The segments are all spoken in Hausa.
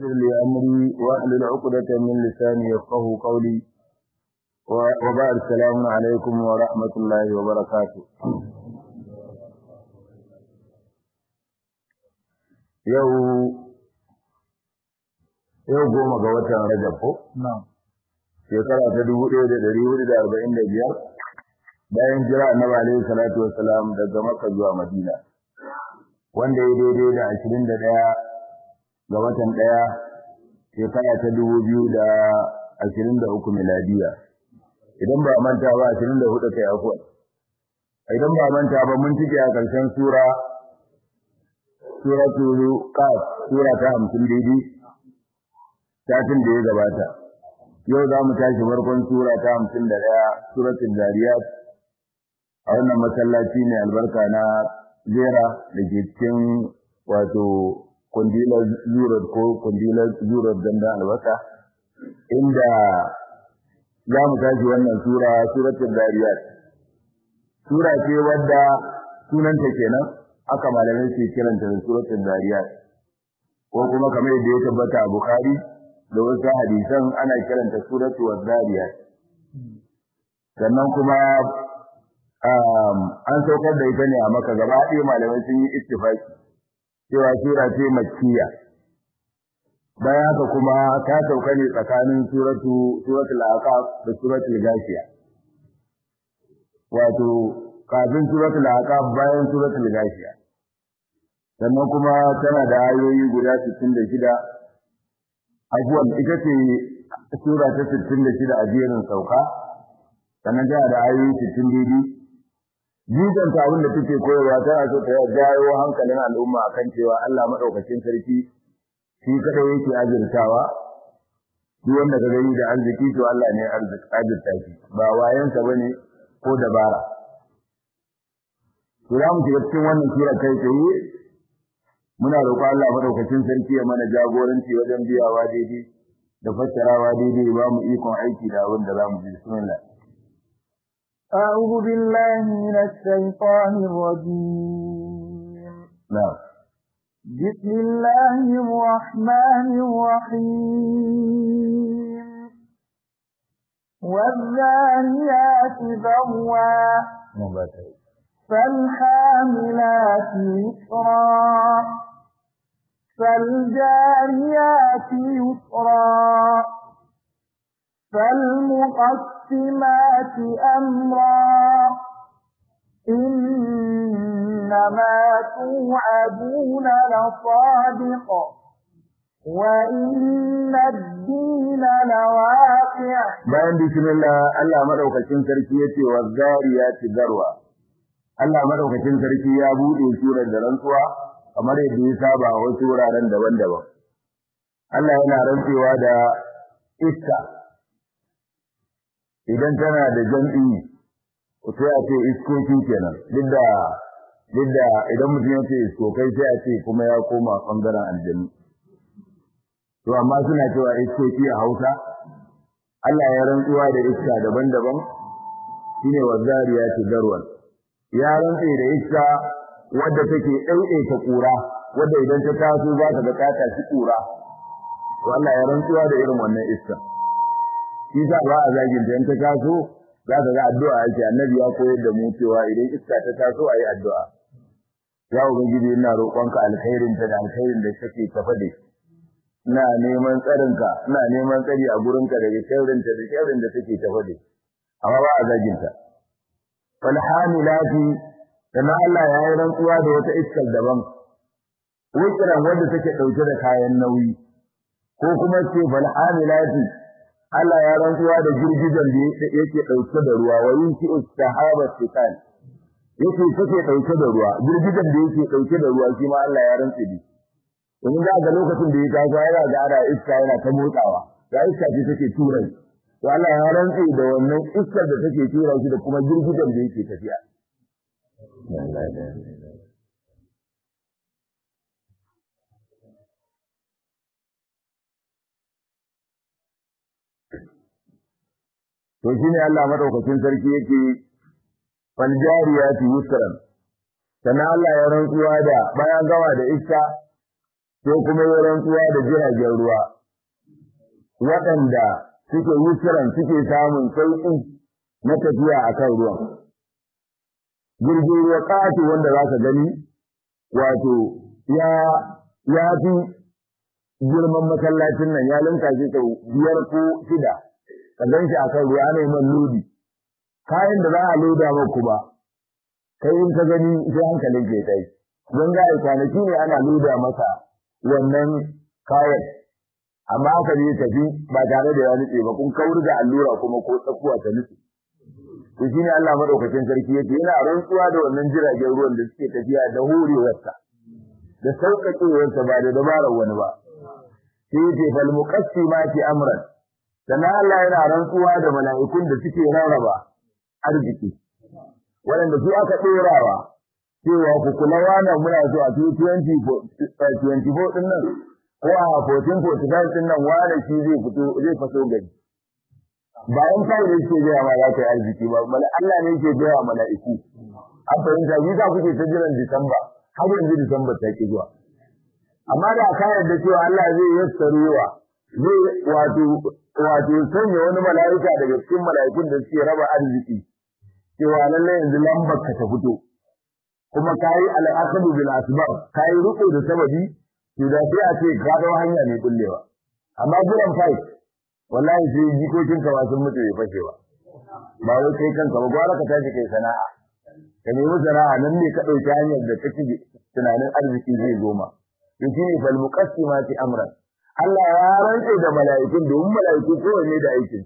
يسر لي أمري واحلل عقدة من لساني يفقه قولي وبعد السلام عليكم ورحمة الله وبركاته yau yau goma ga watan Rajab ko? Shekara ta dubu ɗaya da ɗari hudu da arba'in da biyar bayan jira annabi alaihi salatu wassalam daga Makka zuwa Madina. Wanda ya daidai da ashirin da ɗaya ga watan ɗaya shekara ta dubu biyu da ashirin da uku miladiya. Idan ba manta ba ashirin da hudu kai afuwa. Idan ba manta ba mun cike a ƙarshen sura suratul qaf sura ta 50 daidai satin da ya gabata yau za mu tashi farkon sura ta 51 suratul zariyat a wannan masallaci ne albarka na zera da ke cikin wato kundilar zurot ko kundilar zurot ganda albasa inda za mu tashi wannan sura suratul zariyat sura ce wadda sunanta kenan aka malamai ke kiranta da suratul zariyat ko kuma kamar yadda ya tabbata a bukhari da wasu hadisan ana kiranta suratul zariyat sannan kuma an saukar da ita ne a maka gaba ɗaya malamai sun yi ittifaki cewa sura ce makkiya bayan haka kuma ta sauka ne tsakanin suratu suratul aqaf da suratul gashiya wato kafin suratul aqaf bayan suratul gashiya sannan kuma tana da ayoyi guda 66 abuwan ita ce sura ta 66 a jerin sauka sannan tana da ayoyi 60 jidan ta abin da take koyarwa tana so ta jawo hankalin al'umma akan cewa Allah madaukakin sarki shi kadai yake azurtawa duk wanda ka gani da arziki to Allah ne azurta shi ba wayansa bane ko dabara to za mu shiga cikin wannan sura kai tsaye muna roƙon Allah madaukakin sarki ya mana jagoranci wajen biyawa daidai da fassarawa daidai ba mu ikon aiki da abin da za mu ji bismillah أعوذ بالله من الشيطان الرجيم نعم بسم الله الرحمن الرحيم والذاريات ذروا فالحاملات يسرا فالجاريات يسرا فالمقسمات أمرا إنما توعدون لصادق وإن الدين لواقع bayan bismillah Allah madaukakin sarki yace wa zariyati darwa Allah madaukakin sarki ya bude surar da rantsuwa kamar yadda ya saba a wasu wuraren daban-daban Allah yana rantsewa da iska idan tana da jam'i sai a ce iskoki kenan duk da duk da idan mutum ya ce iskokai sai a ce kuma ya koma bangaren aljanu to amma suna cewa iskoki a Hausa Allah ya rantsuwa da iska daban-daban shine wazariyati darwan ya rantse da iska wadda take ɗauke kura wadda idan ta taso za ta ga ta shi kura to Allah ya rantsuwa da irin wannan iska shi sa ba a zagin ta in ta taso za ka ga addu'a ake annabi ya koyar da mu cewa idan iska ta taso ayi addu'a ya ubangiji ina roƙonka alkhairin ta da alkhairin da kake tafa da ina neman tsarinka ina neman tsari a gurinka daga sharrin ta da sharrin da take tafa da amma ba a zagin ta fal hamilati kana Allah ya yi rantsuwa da wata iskar daban wukiran wanda take dauke da kayan nauyi ko kuma ce fal hamilati Allah ya rantsuwa da girgijen da yake dauke da ruwa wa yinki istihaba sikan yake take dauke da ruwa girgijen da yake dauke da ruwa shi ma Allah ya rantsi da domin da ga lokacin da ya taso yana ga ana iska yana ta motsawa ya iska ce take tura shi to Allah ya rantsi da wannan iskar da take tura shi da kuma girgijen da yake tafiya to shine Allah madaukakin sarki yake fal jariyati yusran sannan Allah ya rantsuwa da bayan gawa da iska sai kuma yi rantsuwa da jiragen ruwa waɗanda suke yusuran suke samun sauƙi na tafiya a kan ruwan jirgin ruwa ƙato wanda za ka gani wato ya ya fi girman masallacin nan ya linka shi sau biyar ko shida ka gan shi a kan ruwa ana man lodi kayan da za a loda maku ba kai in ka gani sai hankalin ke kai don ga kwanaki ne ana loda masa wannan kayan amma aka ne tafi ba tare da ya nutse ba kun kawar da allura kuma ko tsakuwa ta nutse to shine Allah madaukakin sarki yake yana rantsuwa da wannan jiragen ruwan da suke tafiya da horewarsa da sauƙaƙewarsa ba da dabarar wani ba sai yake fal muqassimati amran sannan Allah yana rantsuwa da mala'ikun da suke rarraba arziki waɗanda su aka ɗorawa cewa ku kula wannan muna so a 2024 ɗin nan ko a 1445 ɗin nan wane shi zai fito zai faso gari bayan kai da yake gaya ma za ka yi arziki ba mala Allah ne yake gaya mala'iku an fahimta shi sa kuke ta jiran Disamba har yanzu Disamba ta ke zuwa amma da ka yarda cewa Allah zai yassarewa zai wato wato sanya wani mala'ika daga cikin mala'ikun da suke raba arziki cewa lallai yanzu lambar ka ta fito kuma kayi al'aqdu bil asbab kayi riko da sababi to da sai a ce ka dawo hanya mai kullewa amma jiran fight wallahi sai jikokin ka sun mutu bai fashe ba ba wai kai kanka ba gwara ka tashi kai sana'a ka nemi sana'a nan ne ka dauki hanyar da kake tunanin arziki zai goma to shine fal muqassimati amran Allah ya rantse da mala'ikun domin mala'iku kowanne da aikin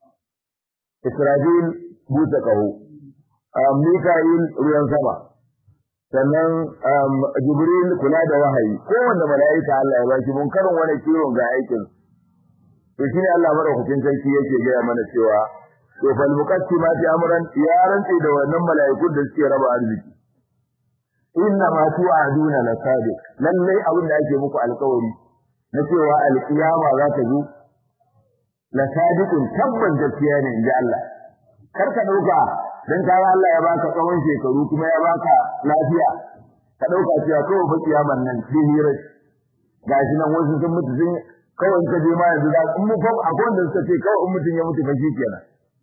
Israfil busa kaho Mika'il ruwan sama sannan Jibril kula da wahayi kowanne mala'ika Allah ya baki mun karin wani kiwon ga aikin to shine Allah madaukakin sarki yake gaya mana cewa to fal muqassimati amran ya rantse da wannan mala'ikun da suke raba arziki inna ma tu'aduna lasadiq lalle abin da ake muku alƙawari na cewa alƙiyama za ta zo lasadiqun tabban gaskiya ne inji Allah kar ka dauka dan kaga Allah ya baka tsawon shekaru kuma ya baka lafiya ka dauka cewa kawai fa kiyaman nan hira gashi nan wasu sun mutu sun kawai ka je ma yanzu za in mu fa akwai wanda suka ce kawai in mutun ya mutu fa kenan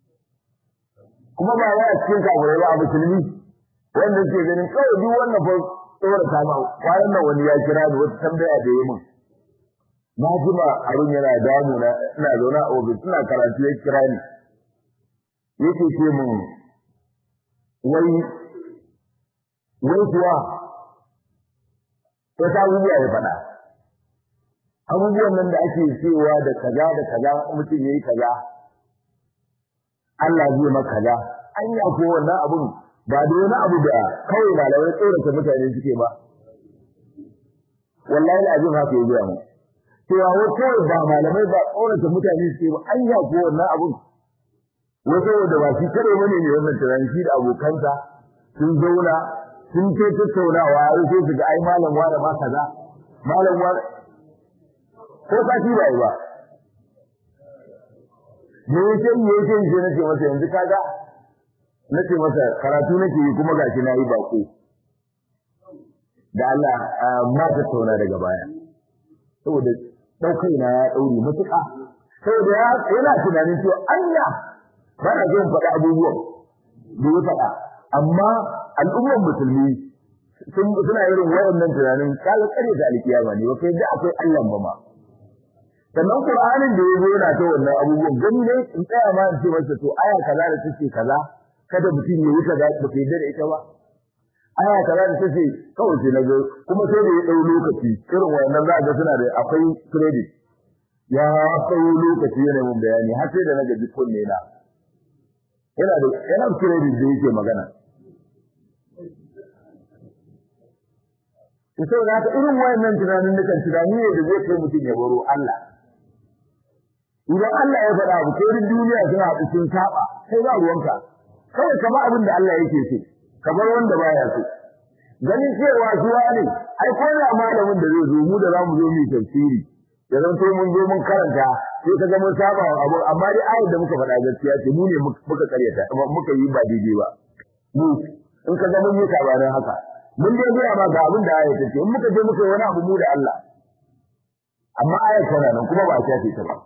kuma ba ya cikin kafirai ba a musulmi wanda suke ganin kawai duk wannan fa tsora ta ma kwanan nan wani ya kira ni wata tambaya da yi min na jima abin yana damu na ina zaune a ofis ina karatu ya kira ni yake ce min wai wai kuwa wata abubuwa ya faɗa abubuwan nan da ake cewa da kaza da kaza mutum yayi kaza Allah zai maka kaza an yi ko wannan abun ba da wani abu da kawai malamai tsorata mutane suke ba wallahi azim haka ya gaya mu cewa wai kawai ba malamai ba tsorata mutane suke ba an yi ko wannan abun wato da ba shi kare bane ne wannan tunani shi da abokansa sun zauna sun ce tattaunawa har sai su ga ai malam wani ma kaza malam wani ko ka shi bai ba me yake me yake shi nake masa yanzu kaga nace masa karatu nake yi kuma gashi na yi bako da Allah ma ta tauna daga baya saboda daukai na ya daure mutuka saboda yana tunanin cewa Allah ba na zan faɗa abubuwan da ya faɗa amma al'ummar musulmi suna irin wayannan tunanin kaga kare da alkiyama ne ba kai da akwai Allah ba ma sannan Qur'anin da yazo yana ta wannan abubuwan gani ne in tsaya ma in ce masa to aya kaza da take kaza kada mutum ya yi kaza ba kai da ita ba aya kaza da take kawai sai nazo kuma sai da ya dau lokaci irin wayannan za ga suna da akwai credit ya dau lokaci yana mun bayani har sai da na gaji kunne na yana da yana da credit da yake magana to sai da irin wayannan tunanin nukan tunani ne da zai kai mutum ya baro Allah idan Allah ya faɗa abu ko duniya suna haɗu sun saba sai ba ruwanka kawai kama abin da Allah yake so kamar wanda baya so ganin cewa zuwa ne ai ko da malamin da zai zo mu da zamu zo mu tafsiri da zan to mun zo mun karanta sai ka ga mun saba abu amma dai ayar da muka faɗa gaskiya ce mu ne muka karyata muka yi ba daidai ba mu in ka ga mun yi sabanin haka mun dai gaya ma ga abin da ayar ce in muka je muka yi wani abu mu da Allah amma ayar tana nan kuma ba a shafe ta ba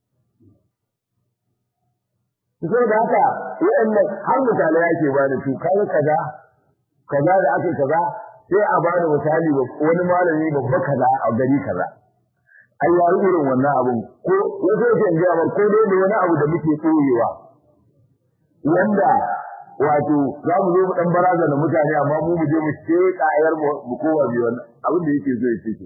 sai da haka waɗannan har misalai ake ba da su kai kaza kaza da ake kaza sai a ba da misali wani malami babba kaza a gari kaza ai ya irin wannan abun ko wato yake ga ba ko dai da wani abu da muke koyewa wanda wato za mu zo mu dan baraza da mutane amma mu mu je mu ce kayar mu kowa bi wannan abin da yake so ya ce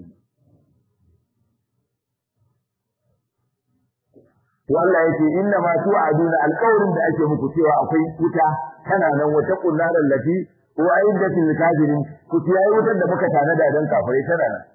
to Allah yake inna ma tu'aduna alqawlin da ake muku cewa akwai wuta tana nan wata kullaran lati wa aidatul kafirin ku tiyayi wutar da muka tanada dan kafirai tana nan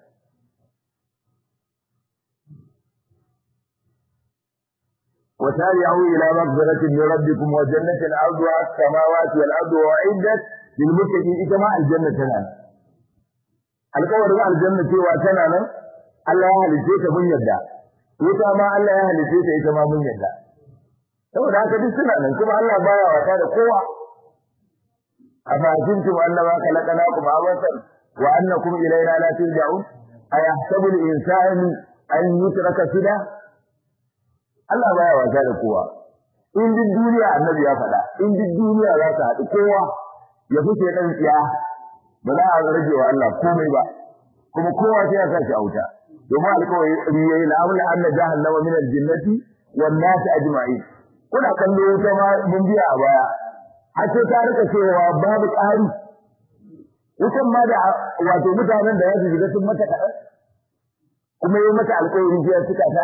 وسارعوا إلى مغفرة من ربكم وجنة أرضها السماوات والأرض وأعدت للمتقين إكما الجنة تنانا القول مع الجنة وتنانا الله يهلسيك من يدى وكما الله يهلسيك إكما من يدى saboda haka duk suna nan kuma Allah baya wata da kowa afa kuntum annama khalaqnakum abasan wa annakum ilayna la turja'un ayahsabu al-insanu an yutraka suda Allah baya wasa da kowa in duk duniya annabi ya faɗa in duk duniya za ta haɗu kowa ya fice dan tsiya ba za a rage wa Allah komai ba kuma kowa sai ya sa shi auta domin alƙawari yayi la amla anna jahannama min al-jinnati wan nas ajma'in kuna kallo wuta ma mun biya a baya har sai ta rika cewa babu ƙari wutan ma da wato mutanen da ya su shiga sun mata kaɗan kuma yi mata alƙawari sai suka ta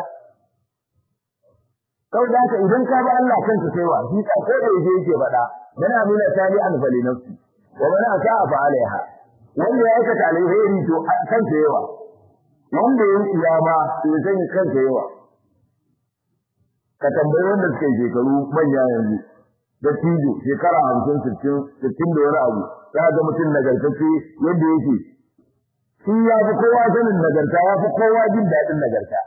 kawai da haka idan ka ba Allah kanka sai wa shi ko da yake yake faɗa yana nuna tali an fali nafsi wa man asa fa alaiha wanda ya aikata alheri to kansa yawa wanda ya yi iyama to ya sani kansa yawa ka tambayi wanda suka yi shekaru manya yanzu da tijo shekara hamsin sittin sittin da wani abu za ga mutum nagartacce yadda yake shi ya fi kowa sanin nagarta ya fi kowa jin daɗin nagarta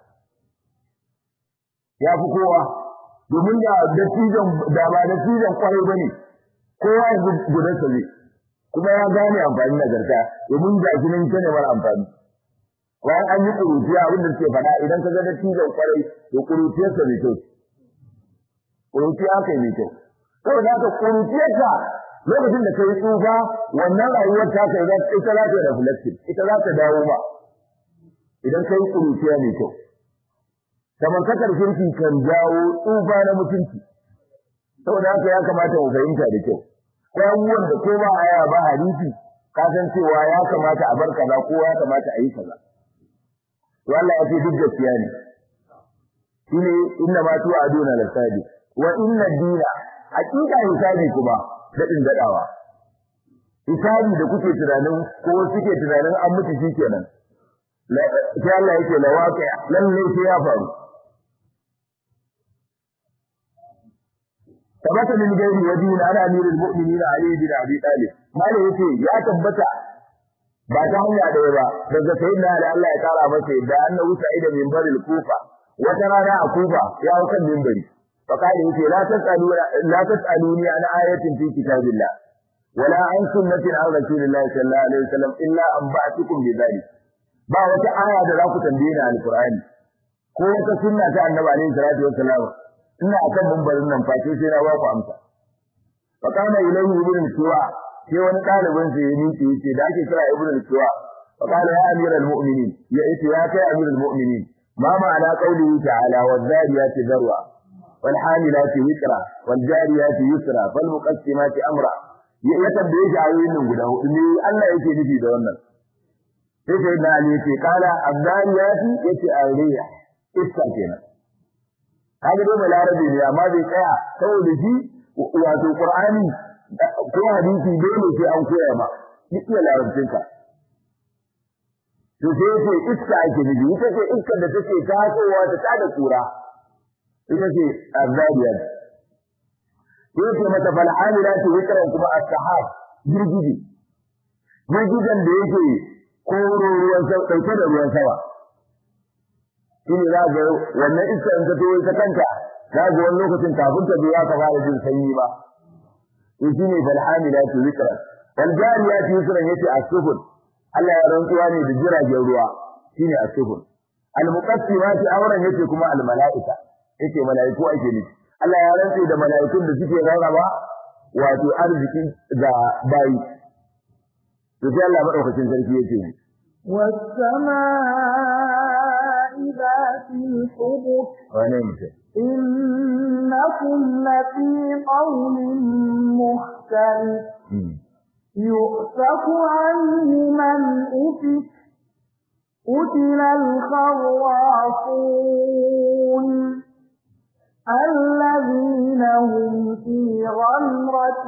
ya fi kowa domin da dattijan da ba dattijan kwarai bane kowa yanzu gudansa zai kuma ya gane amfani nagarta domin ga shi nan ta mara amfani bayan an yi ƙuruciya abin da suke faɗa idan ka ga dattijan kwarai to ƙuruciyarsa mai kyau ƙuruciya aka yi mai kyau saboda haka ƙuruciyarka lokacin da ka yi tsufa wannan rayuwar ta kai ita za ta yi reflection ita za ta dawo ba idan ka yi ƙuruciya mai kyau kamantakar kirki kan jawo tsufa na mutunci saboda haka ya kamata mu fahimta da kyau ko abubuwan da ko ba aya ba hadisi ka san cewa ya kamata a bar kaza ko ya kamata a yi kaza to Allah ya ce duk gaskiya ne shine inna ma tu aduna lasadi wa inna dina hakika hisabi kuma dadin dadawa hisabi da kuke tunanin ko suke tunanin an mutu shikenan sai Allah yake lawaqi lalle sai ya faru tabbata min gairi wajin ana amirul mu'minin ali bin abi talib malai yace ya tabbata ba ta hanya da ba daga sayyidina ali Allah ya kara masa da annabi sa'id min baril kufa wata rana a kufa ya hau kan minbari fa kai yace la tasalu la tasaluni an ayatin fi kitabillah wala an sunnatin an rasulillahi sallallahu alaihi wasallam illa an ba'tukum bi dhalik ba wata aya da za ku tambaye ni alqur'ani ko wata sunna ta annabi alaihi salatu wasallam ina akan mumbarin nan face sai na ba ku amsa fa kana ilayhi ibn suwa sai wani dalibin sa ya miƙe yace da ake kira ibn suwa fa kana ya amiral mu'minin ya yace ya kai amiral mu'minin ma ma'ana qawlihi ta'ala wadh-dhariyati dharwa wal hamilati wiqra wal jariyati yusra fal muqassimati amra ya tambaye shi ayoyin nan guda hudu ne Allah yake nufi da wannan sai sai da ali yace kala adh-dhariyati yace ariya iska kenan kaga dai balarabe ne amma bai tsaya saboda shi wato qur'ani ko hadisi dole sai an koya ma duk iya larabcin ka to sai ce iska ake nufi ita ce iska da take tasowa ta tada kura ita ce azabiyar sai ce mata fal amilati wikran kuma as-sahab girgije girgijen da yake koro ruwan sama dauke da ruwan sama shine za ga wannan iska in ta to ta kanta za ga wani lokacin kafin ta biya ka fara jin sanyi ba in shine fal hamilati wikran wal jariyati yusran yace as-sufun Allah ya rantsuwa ne da jiragen ruwa shine as-sufun al-muqassimati auren yake kuma al-mala'ika yake mala'iku ake nufi Allah ya rantse da mala'ikun da suke rarraba wato arziki ga bayi to sai Allah madaukakin sarki yake والسماء ذات الحبك wane mutum إنكم لفي قول مختلف يؤفك عنه من أفك قتل الخراصون الذين هم في غمرة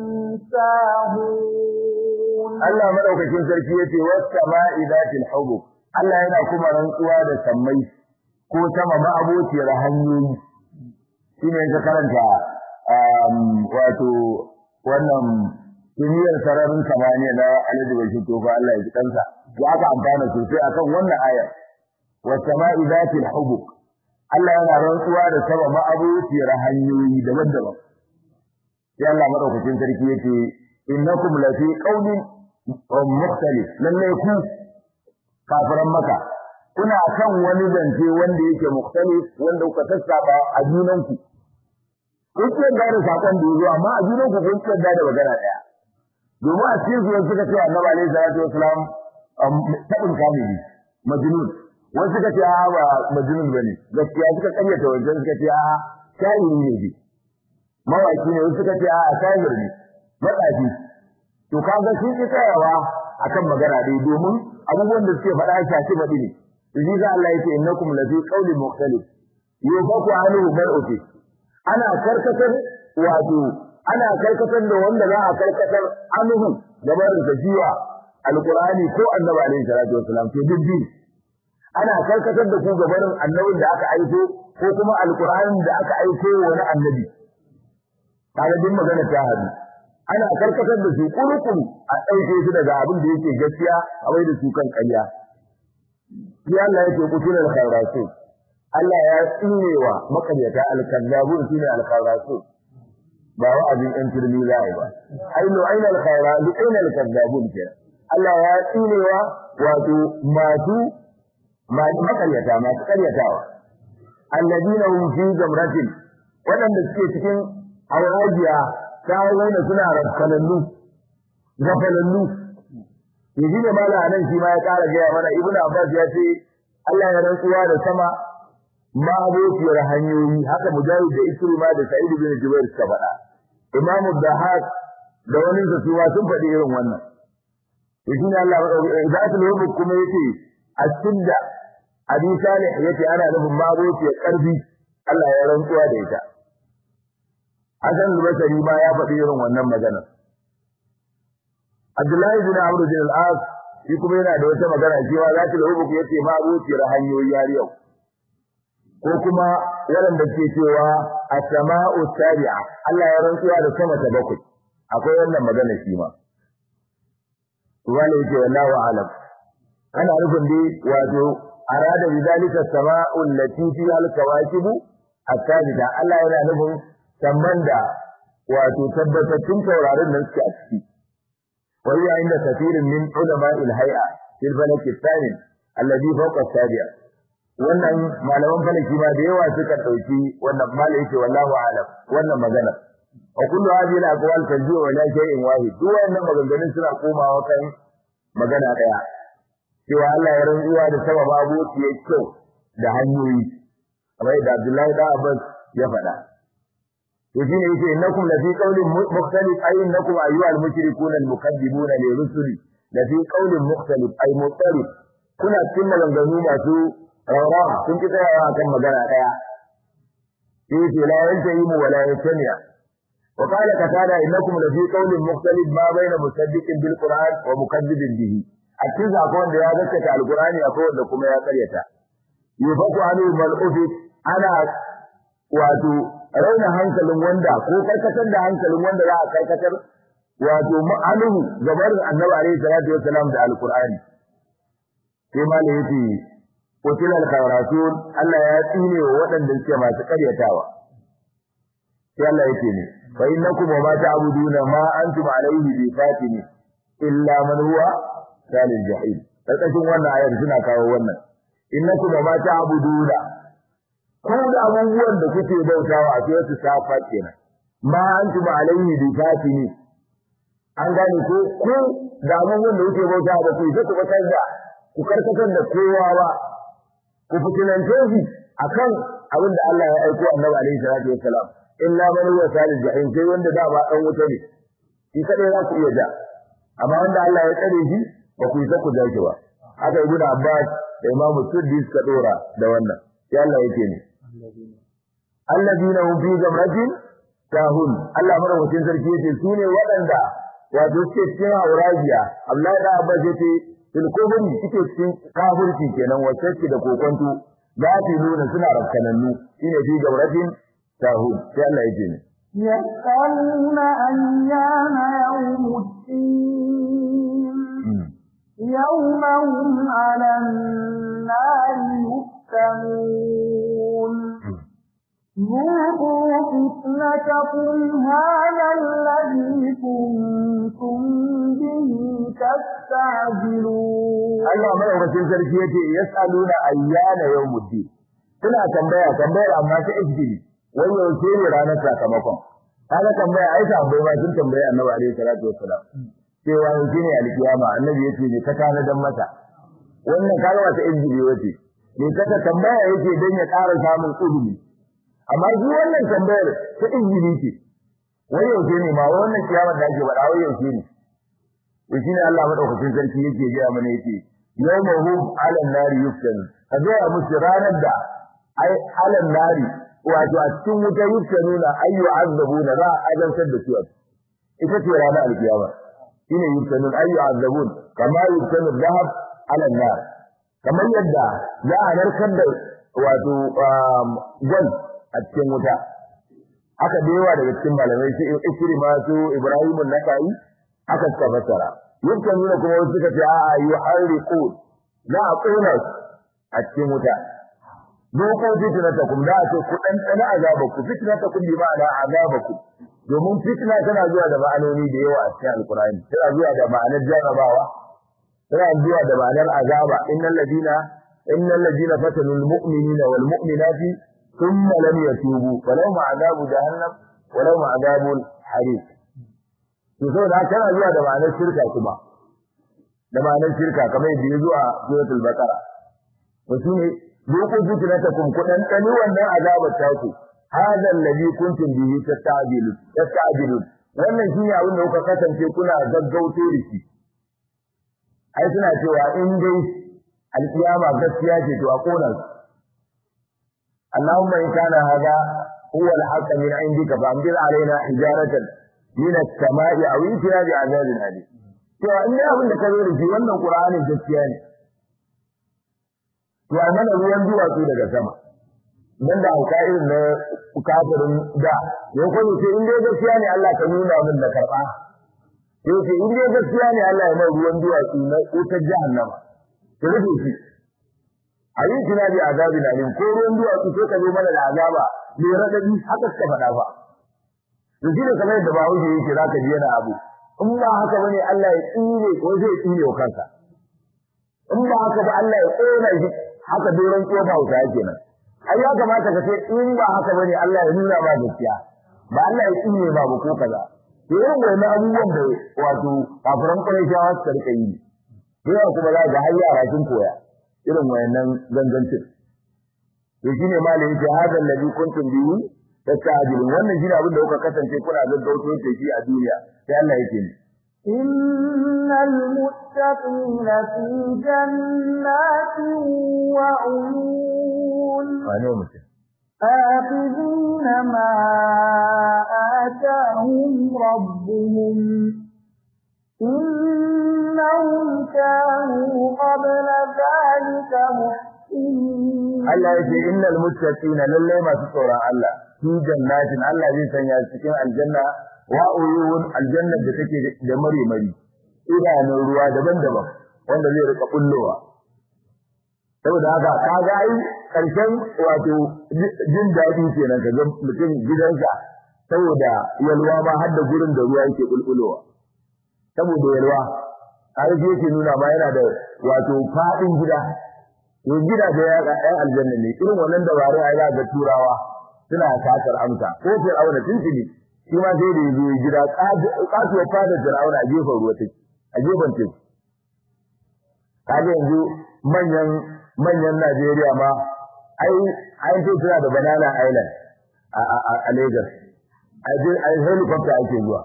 ساهون Allah madaukakin sarki yace was-sama'i zatil hubub Allah yana kuma rantsuwa da sammai ko sama ma abociyar hanyoyi shine ka karanta wato wannan duniyar sararin samaniya na Alhaji Bashir Tofa Allah ya ji kansa ya aka amfana sosai akan wannan ayar was-sama'i zatil hubub Allah yana rantsuwa da sama ma abociyar hanyoyi daban-daban sai Allah madaukakin sarki yace innakum lafi qawlin mukhtalif lalle ku kafiran maka kuna kan wani zance wanda yake mukhtalif wanda kuka sassaba a junanku kun ce da da sakon da yazo amma a junanku kun ce da magana daya domin a cikin zuwa suka ce annabi alaihi salatu wasalam tabin kamili majnun wasu suka ce a ba majnun bane gaskiya suka karyata wajen suka ce a shayiri ne bi mawaki ne wasu suka ce a shayir ne matsafi to kaga sun ki tsayawa akan magana dai domin abubuwan da suke faɗa shafi baɗi ne idan za Allah yake innakum la fi qawlin mukhtalif yufaku anhu mar'uti ana karkatar wato ana karkatar da wanda za a karkatar anhu gaban da jiwa alqur'ani ko annabi alaihi salatu wasalam to dubbi ana karkatar da ku gaban annabin da aka aiko ko kuma alqur'anin da aka aiko wani annabi kaga din magana ta hadu ana karkatar da su kurukun a ɗauke su daga abin da yake gaskiya a wai da su kan ƙarya sai Allah yake kutura da khairatu Allah ya tsinewa makaryata al-kazzabun shine al-khairatu ba wa'azin ɗan turmi za a yi ba ai lo aina al-khaira li aina al-kazzabun ke Allah ya tsinewa wato masu makaryata masu karyatawa alladina hum fi jamratin waɗanda suke cikin hawajiya ta nuna suna rafkalallu gafalallu yaji ne mala anan shi ma ya ƙara gaya mana ibnu abbas ya ce Allah ya rantsuwa da sama ma abokiyar hanyoyi haka mujahid da ikrima da sa'id bin jubair suka faɗa imamu dahak da wani da su ma sun faɗi irin wannan yaji ne Allah idatul hubub kuma yace as-sidda abi salih yace ana nufin ma abokiyar karfi Allah ya rantsuwa da ita Hassan al-Basri ma ya faɗi irin wannan magana. Abdullahi bin Amr bin al-As shi kuma yana da wata magana cewa za ta rubu yace ma abuciyar hanyoyi har yau. Ko kuma waɗanda ke cewa as-sama'u sabi'a Allah ya rantsuwa da sama ta bakwai. Akwai wannan magana shi ma. Wani yake wallahu alam. Ana nufin dai wato arada bi zalika as-sama'u allati fiha al-kawakibu at-sabita Allah yana nufin sannan da wato tabbatattun taurarin nan suke a ciki wai yayin da kafirin min ulama il-hay'a fil falaki thani alladhi fawqa as-sabi'a wannan malaman falaki ma da yawa suka dauki wannan malai yake wallahu alam wannan magana wa kullu hadhihi al-aqwal tanjiu ila shay'in wahid duk wannan maganganun suna komawa kan magana daya cewa Allah ya rantsuwa da sababa abu ya kyau da hanyoyi kamar da Abdullahi da Abbas ya faɗa وشين يقول إنكم لفي قول مختلف أي إنكم أيها المشركون المكذبون لرسلي لفي قول مختلف أي مختلف كنا كنا لنغنو ما سو رورا كنت ترى كم مجانا كيا يقول لا ينتهي ولا يجتمع وقال كتالا إنكم لفي قول مختلف ما بين مصدق بالقرآن ومكذب به أكيد أكون ده ذكر القرآن يقول لكم يا قريتا يفق عنه من أفق أنا wato raina hankalin wanda ko karkatar da hankalin wanda za a karkatar wato ma'aluhu gabarin annabi alaihi salatu wassalam da alqur'ani sai ma yace qutil al-khawrasun Allah ya tsine wa waɗanda suke masu karyatawa sai Allah yake ne fa innakum wa ma ta'buduna ma antum alaihi bi fatini illa man huwa salil jahim karkashin wannan ayar suna kawo wannan innakum ma ta'buduna ko da abubuwan da kuke bautawa a cikin su safa kenan ma antum alayhi bi fatini an gane ko ko da abubuwan da kuke bautawa ba ku sai ku batar da ku karkatar da kowa ba ku fitinance shi akan abin da Allah ya aiko Annabi alaihi salatu wassalam illa man huwa salil jahim sai wanda da ba dan wuta ne shi kadai za ku iya ja amma wanda Allah ya tsare shi ba ku isa ku ja shi ba haka ibn Abbas da Imam Suddi suka dora da wannan sai Allah yake ne alladina hum fi gamratin tahun Allah madaukakin sarki yace su ne waɗanda wato suke cikin hauragiya Abdullahi da Abbas yace fil kufri suke cikin kafirci kenan wacce da kokonto za su nuna suna rakkanannu shine fi gamratin tahun sai Allah yake ne يسألون أيام يوم الدين يوم هم على النار يفتنون ذوقوا فتنتكم هذا الذي كنتم به تستعجلون Allah madaukakin sarki yace yas'aluna ayyana yawmuddin suna tambaya tambayar amma ta ijbili wai yaushe ne ranar sakamakon kaga tambaya ai tambayi ma sun tambayi Annabi alaihi salatu wassalam cewa yaushe ne alkiyama Annabi yace ne ka kana dan mata wannan kaga wata ijbili wace ne kaka tambaya yake dan ya ƙara samun ilimi amma shi wannan tambayar ta ijbili ce wai yaushe ne ma wannan kiyama da ake faɗa wai yaushe ne to shine Allah madaukakin sarki yake ga mana yake yawmahum 'ala an-nari yuftan kaga musu ranar da ai 'ala an-nari wato a cikin wuta yuftanuna ayyu azabuna za a azantar da su ita ce ranar alkiyama shine yuftanun ayyu azabun kama yuftanu dhahab 'ala an-nar kamar yadda za a narkar da wato gwal a cikin wuta haka da yawa daga cikin malamai su ikrima su ibrahim an-nakai aka suka fassara yadda nuna kuma wasu suka ce a'a yuharriqu za a kona a cikin wuta doko fitnatakum da ce ku dan tsana azabaku fitnatakum bi ma'ana azabaku domin fitna tana zuwa da ma'anoni da yawa a cikin alqur'ani tana zuwa da ma'anar jarabawa tana zuwa da ma'anar azaba innal ladina innal ladina fatanul mu'minina wal mu'minati thumma lam yatubu falahum azabu jahannam wa lahum azabul hariq to saboda tana zuwa da ma'anar shirka kuma da ma'anar shirka kamar yadda ya zuwa suratul baqara to shine dukun fitnatakum kudan kani wannan azabar ta ku hada alladhi kuntum bihi tasta'jilu tasta'jilu wannan shine abin da kuka kasance kuna gaggauto da shi ai suna cewa in dai alkiyama gaskiya ce to a kona su Allahumma in kana hada huwa al-haqq min indika fa amdir alaina hijaratan min as-sama'i aw itina bi azabin alim to in dai abin da ka zo da shi wannan qur'anin gaskiya ne to a mana ruwan duwatsu daga sama nan da hauka irin na kafirin da ya kwanye ce in dai gaskiya ne Allah ka nuna min da karba sai ce in dai gaskiya ne Allah ya mai ruwan duwatsu na wutar jahannama to rufe shi a yi tuna bi azabi na ko ruwan duwatsu sai ka zo mana da azaba mai raɗaɗi haka suka faɗa ba to shi ne kamar yadda bahaushe yake za ka ji yana abu in ba haka bane Allah ya tsire ko zai tsire wa kansa in ba haka ba Allah ya tsona shi haka doron kofa wuta yake nan ai ya kamata ka ce in ba haka bane Allah ya nuna ba gaskiya ba Allah ya tsire ba ba ko kaza to irin wannan abubuwan da wato kafiran Qurayshawa suka rika yi yawa kuma za ga har yara sun koya irin wayannan gangancin to shine malai yake hada alladhi kuntum bihi tastajilun wannan shine abin da kuka kasance kuna gaggauto da shi a duniya sai Allah yake ni إن المتقين في جنات وعيون wane mutum آخذين ما آتاهم ربهم إنهم كانوا قبل ذلك محسنين Allah yake innal muttaqina lalle masu tsoron Allah fi jannatin Allah zai sanya su cikin aljanna wa uyun aljanna da take da mare mari idanun ruwa daban-daban wanda zai rika bullowa saboda haka kaga ai karshen wato jin daɗi kenan kaga mutum gidansa saboda yalwa ma har da gurin da ruwa yake bulbulowa saboda yalwa har yake nuna ma yana da wato fadin gida to gidaje ya ga ɗan aljanna ne irin wannan dabaru ai za ga turawa suna tasar amsa ko fir'auna tuntuni shi ma sai da yazo gida kasuwar fadar fir'auna a gefen ruwa take a gefen teku kaga yanzu manyan manyan Najeriya ma ai ai ce suna da banana island a a a Lagos ai ai helicopter ake zuwa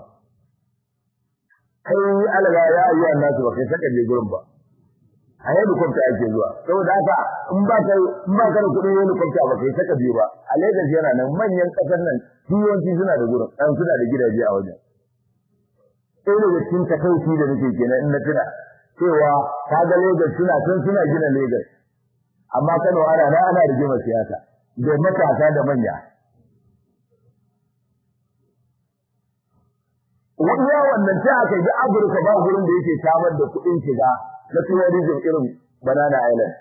kai alaga ya ayyuhan nasu ba kai saka je gurin ba a helicopter ake zuwa saboda haka in ba ka in ba ka da kuɗin helicopter ba kai saka biyu ba a Lagos yana nan manyan ƙasar nan yawanci suna da gurin dan suna da gidaje a wajen sai daga cikin takaici da nake kenan in na tuna cewa kaga Lagos suna san suna gina Lagos amma Kano ana na ana rigima siyasa da matasa da manya Wanda wannan ta aka yi Afirka ba gurin da yake samar da kuɗin shiga na tourism irin Banana Island.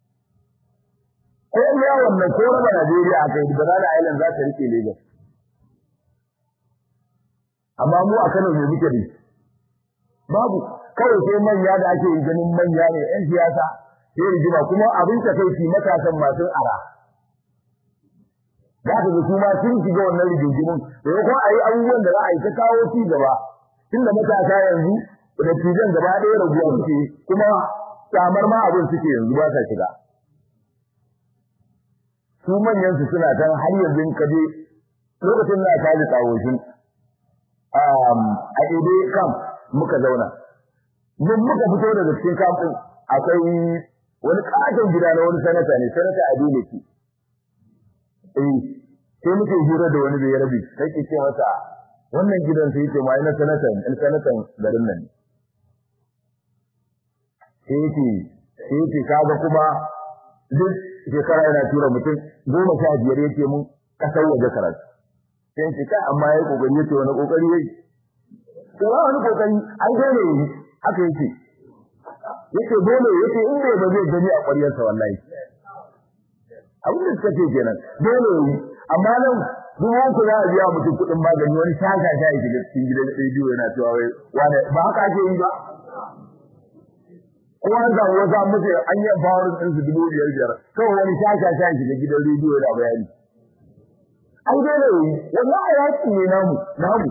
Ko ya wannan ko raba Najeriya aka yi Banana Island za ta rike Lagos. Amma mu a Kano ne muke da babu kawai sai manya da ake ganin manya ne 'yan siyasa sai rigima kuma abin ta kai shi matasan masu ara. Za ka ga su ma sun shiga wannan rigingimin da ya kuma a yi abubuwan da za a yi ta kawo ci gaba tunda matasa yanzu da tijan gaba ɗaya raguwa suke kuma samar ma abin suke yanzu ba sa shiga. Su manyan su suna kan har yanzu ka je lokacin na kaji tsawoshin a ɗaiɗai kam muka zauna. Mun muka fito daga cikin kamfin akwai wani katon gida na wani sanata ne sanata a dole ki. Eh sai muke hira da wani bai rabi sai ke ce masa wannan gidan sai ce mai na sanatan in sanatan garin nan. Sai yake sai yake kaga kuma duk shekara yana tura mutum goma sha biyar yake mun kasar waje karatu. Sai ce kai amma yayi kokari yace wani kokari yayi. to ba wani kokari an gane yi haka yake yake dole yake in bai ba zai gani a ƙwaryarsa wallahi abin da suka ce kenan dole yi amma nan duk wanku za a biya mutum kuɗin magani wani shaka sha yake da cikin gidan rediyo yana cewa wai wane ba haka ake yi ba ko an samu wasu an mutu an yi empowering ɗinsu dubu biyar biyar kawai wani shaka sha yake da gidan rediyo yana bayani an dole yi wallahi yaki ne namu namu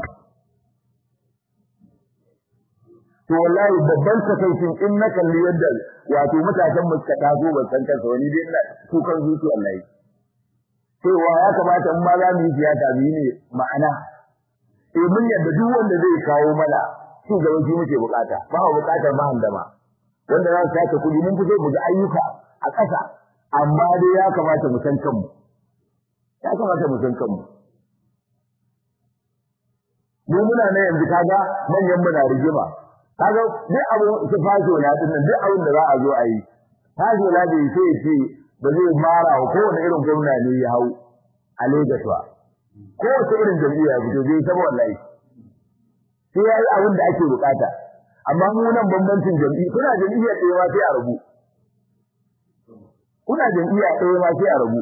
to wallahi babban takaicin in na kalli yadda wato matasan mu suka taso ban san kansa wani dai ina kukan zuci wallahi cewa ya kamata in ma za mu yi siyasa mu yi ne ma'ana eh mun yadda duk wanda zai kawo mana shi gaba shi muke bukata ba mu bukatar ba handama wanda za su sace kuɗi mun fito mu ga ayyuka a ƙasa amma dai ya kamata mu san kanmu ya kamata mu san kanmu mu muna ne yanzu kaga manyan mu na rigima kaga duk abu su fasho na din duk abin da za a zo a yi fasho na da sai ce ba zai mara wa kowane irin gwamna ne ya hau a Lagos ba kowace irin jam'iyya fito zai saba wallahi sai yayi abin da ake bukata amma mu nan bambancin jam'iyya kuna jam'iyya ɗaya ma sai a rabu kuna jam'iyya ɗaya ma sai a rabu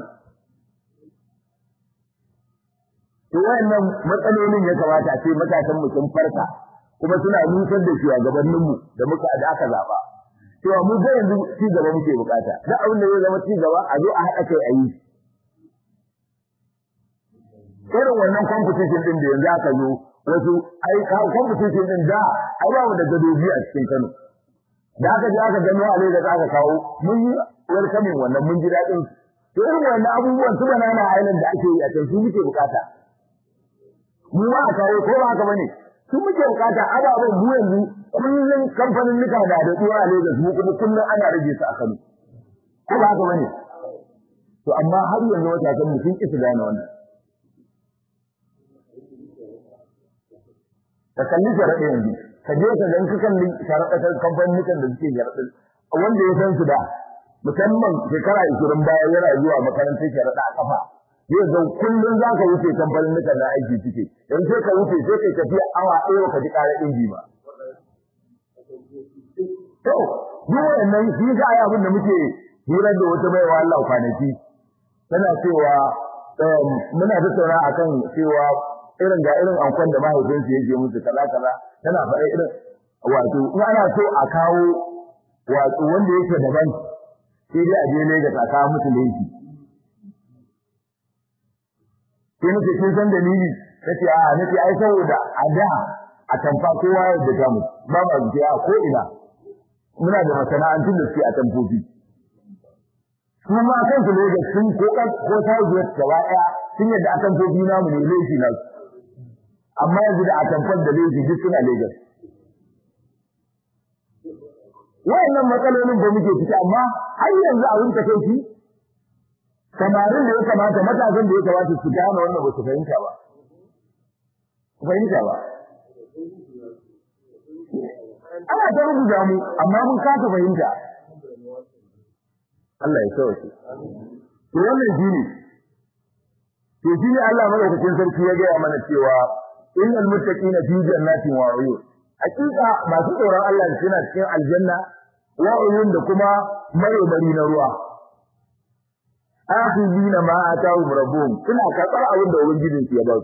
to wayannan matsalolin ya kamata a ce matasan mu sun farka kuma suna nusar da shugabannin mu da muka da aka zaba cewa mu ga yanzu ci gaba muke bukata da abin da zai zama ci gaba a zo a haɗa kai a yi irin wannan competition din da yanzu aka zo wasu ai competition din da ai ba mu da gadoji a cikin Kano da aka je aka gano a Lagos aka kawo mun yi welcoming wannan mun ji daɗin to irin wannan abubuwan su banana island da ake yi a can su muke bukata mu ma a kawo ko ba haka bane su muke bukata ababen mu yanzu kullun kamfanin nika da da tsuwa a Lagos mu kuma kullun ana rage su a Kano ko ba haka bane to amma har yanzu wata kan sun ki su gane wannan ka kalli sharaɗe yanzu ka je ka gan ka kalli sharaɗe kamfanin da suke sharaɗe wanda ya san su da musamman shekara 20 baya yana zuwa makarantar sharaɗa a kafa zai zan kullum za ka wuce kamfanin nukan na aiki suke in sai ka wuce sai kai tafiya awa ɗaya ka ji ƙarar inji ba. To, duk wannan shi yasa ai abin da muke hirar da wata baiwa Allah kwanaki tana cewa muna tattauna akan cewa irin ga irin ankon da mahaifinsu yake musu kaza kaza tana faɗa irin wato in ana so a kawo wato wanda yake daban sai dai a je Lagos a kawo musu laifi sai nace kin san dalili nace a nace ai saboda a da a tamfa kowa ya da mu ba ma ji a ko ina muna da masana'antun da suke a tamfofi su ma kan su Lagos sun ko ko ta zuwa gaba daya sun yadda a tamfofi namu ne laifi na amma yanzu da a tamfan da laifi duk suna Lagos wayannan matsalolin da muke ciki amma har yanzu abin ta kai samarin da ya kamata matasan da ya kamata su gane wannan ba su fahimta ba su fahimta ba ana ta rubuta mu amma mun kasa fahimta Allah ya sauke to wannan shine to shine Allah madaukakin sarki ya gaya mana cewa innal muttaqina fi jannatin wa uyun hakika masu tsoron Allah suna cikin aljanna wa uyun da kuma marmari na ruwa akhidina ma atahu rabbuhum suna karɓar abin da ubangijin su ya ba su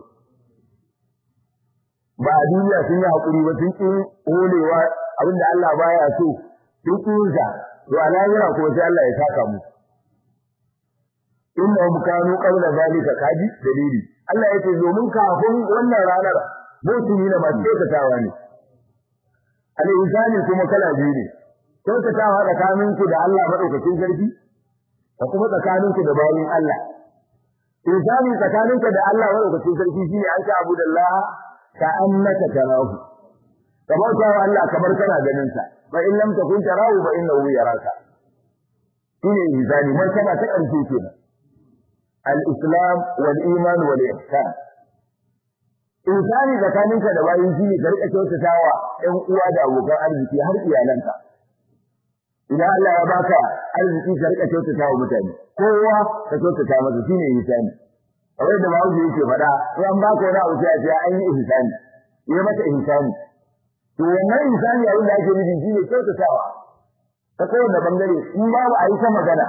ba a duniya sun yi hakuri ba sun ƙi holewa abin da Allah baya so sun ƙi yin sa to a lahira kuma sai Allah ya saka mu innahum kanu qabla zalika kaji dalili Allah yake domin kafin wannan ranar mutumi na masu kyautatawa ne al-insani kuma kala biyu ne kyautatawa tsakaninku da Allah madaukakin sarki da kuma tsakaninku da bayin Allah insani tsakaninka da Allah madaukakin sarki shine an ta abu da Allah ka annaka tarahu kamar ta Allah kamar kana ganin sa fa in lam takun tarahu fa innahu yaraka shine insani martaba ta karshe kenan al-islam wal iman wal ihsan insani tsakaninka da bayin shi ne ka rika kyautatawa ɗan uwa da abokan arziki har iyalanka idan Allah ya baka arziki ka rika kyautatawa mutane kowa ka kyautata masa shine ihsani kawai da bawo yake faɗa in an baka wani abu sai a ce an yi ihsani yi mata ihsani to wannan ihsani abin da ake nufi shine kyautatawa ta kowane bangare in babu a yi ta magana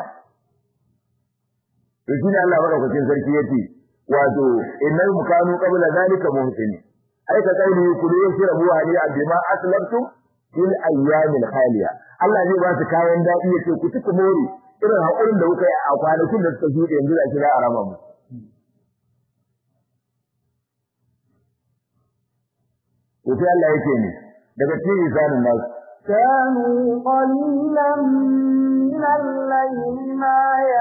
to shine Allah madaukakin sarki yace wato innal mukanu qabla zalika muhsini ai ka kauli kullu yashrabu hali bima aslamtum fil ayyamil khaliya Allah zai ba su kayan dadi yace ku ci ku more irin hakurin da kuka yi a kwanakin da suka shuɗe yanzu da shi za a raba mu to sai Allah yake ni daga cikin isanin nasu كانوا قليلا من الليل ما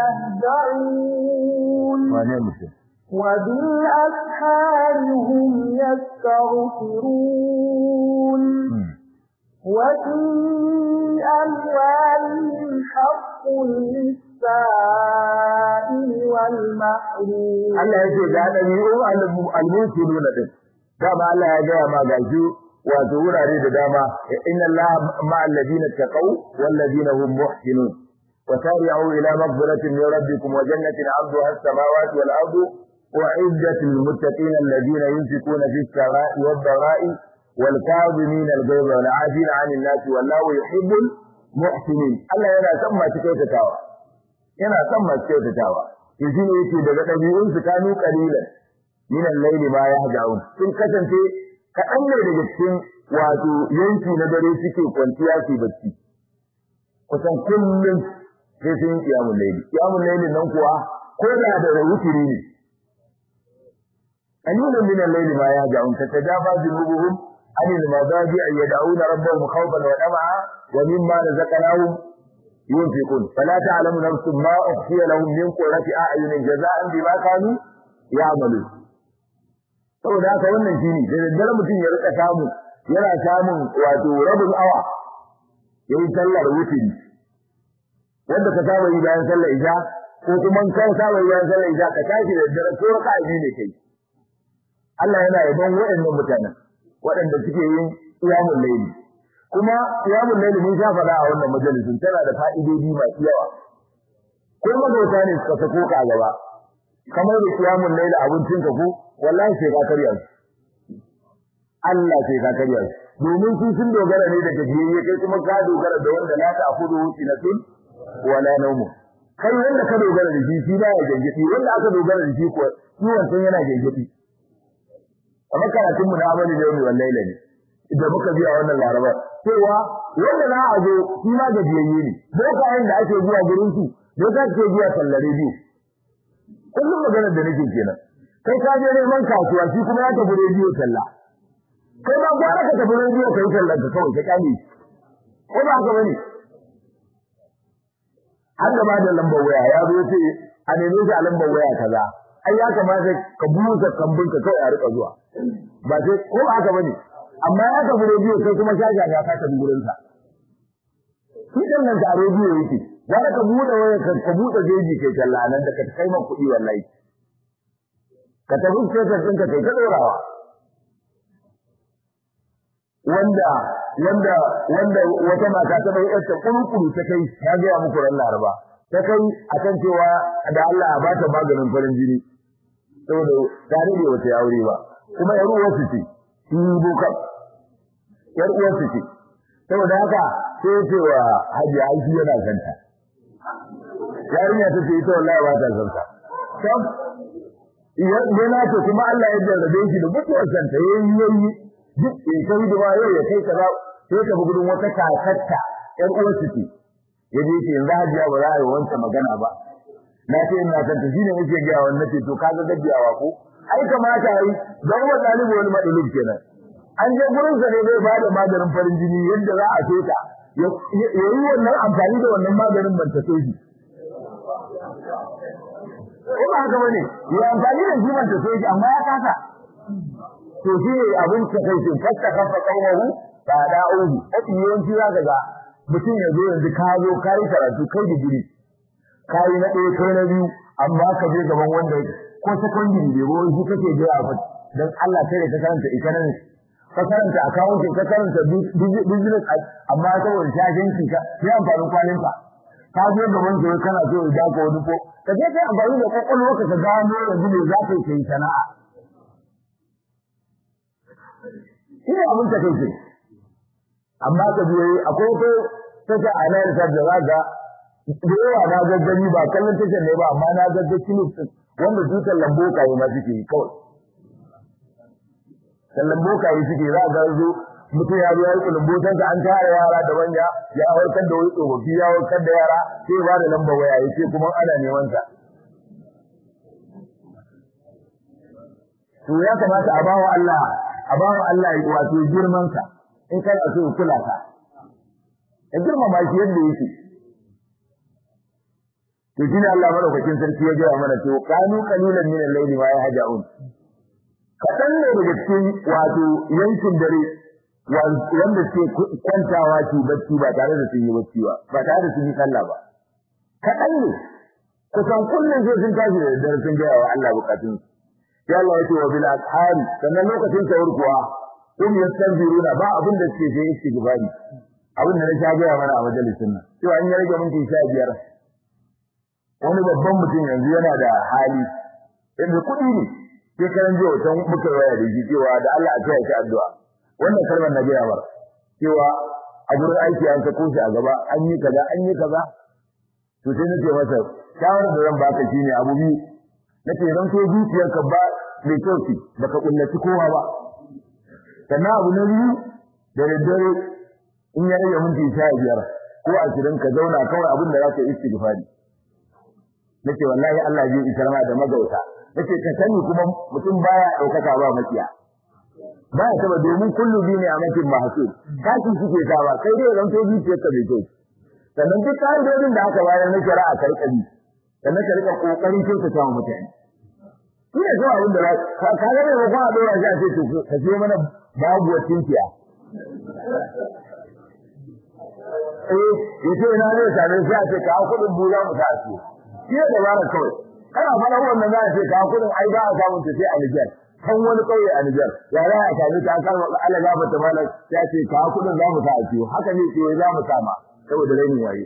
يهدعون wane mutum وبالأسحار هم يستغفرون وفي أموالهم حق للسائل والمحروم Allah ya ce ga ɗabi'u al-mulkiluna din dama Allah ya gaya ma gashi wato wurare da dama inna Allah ma'al ladina taqaw wal ladina hum muhsinun وسارعوا إلى مغفرة من ربكم وجنة عرضها السماوات والأرض وعدة للمتقين الذين ينفقون في السراء والضراء والكاظمين الغيظ والعافين عن الناس والله يحب المحسنين الله yana son masu kyautatawa yana son masu kyautatawa to shine yake daga dabi'un su kanu qalilan min al-layl ma yahja'un sun kasance kaɗan ne daga cikin wato yanki na dare suke kwanciya su bacci kusan kullum sai sun yi kiyamun laili kiyamun laili nan kuwa ko da da wutiri ne anilun min al-layli ma yahja'un tatajafa junubuhum عن المضاجع يدعون ربهم خوفا وطمعا ومما رزقناهم ينفقون فلا تعلم نفس ما أخفي لهم من قرة أعين جزاء بما كانوا يعملون saboda haka wannan shine da daddare mutum ya rika samu yana samun wato rabin awa yayin sallar wutiri wanda ka saba yi bayan sallar isha ko kuma kan saba yi bayan sallar isha ka tashi da daddare ko ka yi ne kai Allah yana yabon waɗannan mutanen waɗanda suke yin qiyamul layli kuma qiyamul layli mun sha faɗa a wannan majalisin tana da fa'idodi masu yawa ko magauta ne suka sako ka gaba kamar da qiyamul layli abincin ka ko wallahi sai ka karya su Allah sai ka karya su domin su sun dogara ne da gajiyayye kai kuma ka dogara da wanda la ta'khudhu sinatun wala nawm kai wanda ka dogara da shi shi ba ya gangadi wanda aka dogara da shi ko shi wancan yana gangadi amma karatun mu na amali da yau wallahi ne idan muka biya wannan laraba cewa wanda za a zo shi ma gajiyayye ne bokayen da ake zuwa gurin su da za ke zuwa tallare biyu kullum maganar da nake kenan kai ka je neman kasuwa shi kuma ya tafi rediyo talla kai ba gwara ka tafi rediyo kai tallar ka kawai ka kyale ko ba haka bane har gaba da lambar waya ya zo ce a neme shi a lambar waya kaza ai ya kamata ka busa kambun ka kawai a rika zuwa ba sai ko ba haka bane amma ya tafi rediyo kai kuma shaja ga ka tafi gurin sa shi dan nan da rediyo yake za ka buɗe waya ka ka buɗe jeji kai talla nan da ka kai man kuɗi wallahi ka tafi sai ka tsinka kai ka dorawa wanda wanda wanda wata mata ta bai yarta kurkuru ta kai ya ga ya muku ran laraba ta kai akan cewa da Allah ya bata maganin farin jini saboda ta rage wata aure ba kuma yar uwar su ce shi boka yar uwar su ce saboda haka sai ce wa Haji Aisha yana santa yarinya ta ce ita wallahi ba ta santa sam yana ce kuma Allah ya jarrabe shi da mutuwar santa yayi yayi duk in kai da ba yau ya kai kaza sai ka gudun wata kakatta ƴar uwarsu ce ya je ce yanzu hajiya ba za a yi wancan magana ba na ce ina san ta shine nake ga wannan ce to kaga gajiyawa ko ai kamata yi dan wa dalibu wani madalib kenan an je gurin sa ne zai bada maganin farin jini yadda za a ce ta ya yi wannan amfani da wannan maganin ban ta soji ko ba haka bane ya amfani da shi ban ta soji amma ya kasa to shi ne abin ta kai shi fasta kafa kaumahu ba da uhu kafi yawanci za ka ga mutum ya zo yanzu ka zo ka yi karatu kai digiri ka yi na ɗaya kai na biyu amma ka je gaban wanda ko secondary ne ko shi kake je a fat dan Allah sai da ka karanta economics ka karanta accounting ka karanta business amma saboda shashanci ka sai amfanin kwalin ka ka je gaban su kana so ya daka wani ko ka je kai amfani da kwakwalwa ka ka gano yanzu ne za ka yi sana'a shi ne abin ta kai amma ka biyo akwai ko take a nan ta da zaga da yawa na gaggani ba kallon take ne ba amma na gagga clip wanda dukan lambokaye ma suke yi kawai kallon bokaye suke za ga zo mutum ya zo ya yi kulumbotan ka an tara yara da manya ya warkar da wani tsofaffi ya warkar da yara sai ba da lamba waya yace kuma ana neman sa to ya kamata a bawa Allah a bawa Allah wato girman sa in kana so ya kula ka ya girmama shi yadda yake to shine Allah madaukakin sarki ya gaya mana to kanu qalilan min al-layli ma yahja'un kadan ne daga cikin wato yankin dare wanda ke kwantawa su bacci ba tare da sun yi bacci ba ba tare da sun yi sallah ba kadan ne kusan kullum sai sun tashi da dare sun gaya wa Allah bukatun ya Allah yake wa bil ashari sannan lokacin tawur kuwa kun yastanziruna ba abin da suke sai istighfari abin da na sha gaya mana a majalisin nan cewa an ya rage minti sha biyar wani babban mutum yanzu yana da hali yadda kuɗi ne sai karan jiya wata muka waya da shi cewa da Allah a taya shi addu'a wannan kalmar na gaya mar cewa a gurin aiki an sako shi a gaba an yi kaza an yi kaza to sai nace masa shawarar da zan baka shine abu biyu nace ran so zuciyarka ba mai kyau ce baka kullaci kowa ba sannan abu na biyu da daddare in ya rage minti sha biyar ko ashirin ka zauna kawai abin da za ka yi istighfari nace wallahi Allah zai isar ma da magauta nace ka sani kuma mutum baya daukaka ba makiya baya taba domin kullu bi ne a makin mahsul kashi suke sawa kai dai ran to zuciyar ka bai kyau sannan duk ka'idodin da aka bayar na shari'a karkari sannan ka rika kokarin kyauta ta mutane shi ne kawai abin da ka ka ga ne ba a dora shi a ce to ka je mana babu tinkiya eh yace ina ne sanin sai a ce ka kudin bula mu ta su shi da dabara kawai kana fara wannan za a ce ka kudin ai ba a samu ta sai a Niger kan wani kauye a Niger ya za a sami ta kan Allah ga bata mana ya ce ka kudin za mu ta a ciwo haka ne ce za mu sama saboda rainin waye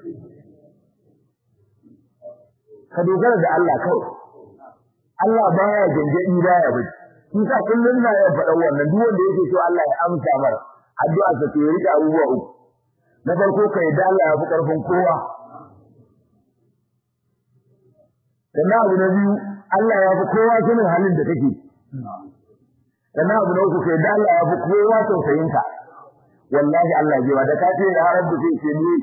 ka dogara da Allah kawai Allah baya gangadi baya bacci shi sa kullun na ya faɗa wannan duk wanda yake so Allah ya amsa mar addu'a sa ce rika abubuwa uku na farko kai da Allah ya fi karfin kowa sannan abu na biyu Allah ya fi kowa sanin halin da kake sannan abu na uku kai da Allah ya fi kowa tausayin ka wallahi Allah zai ba da ka ce ya rabbi sai ce ni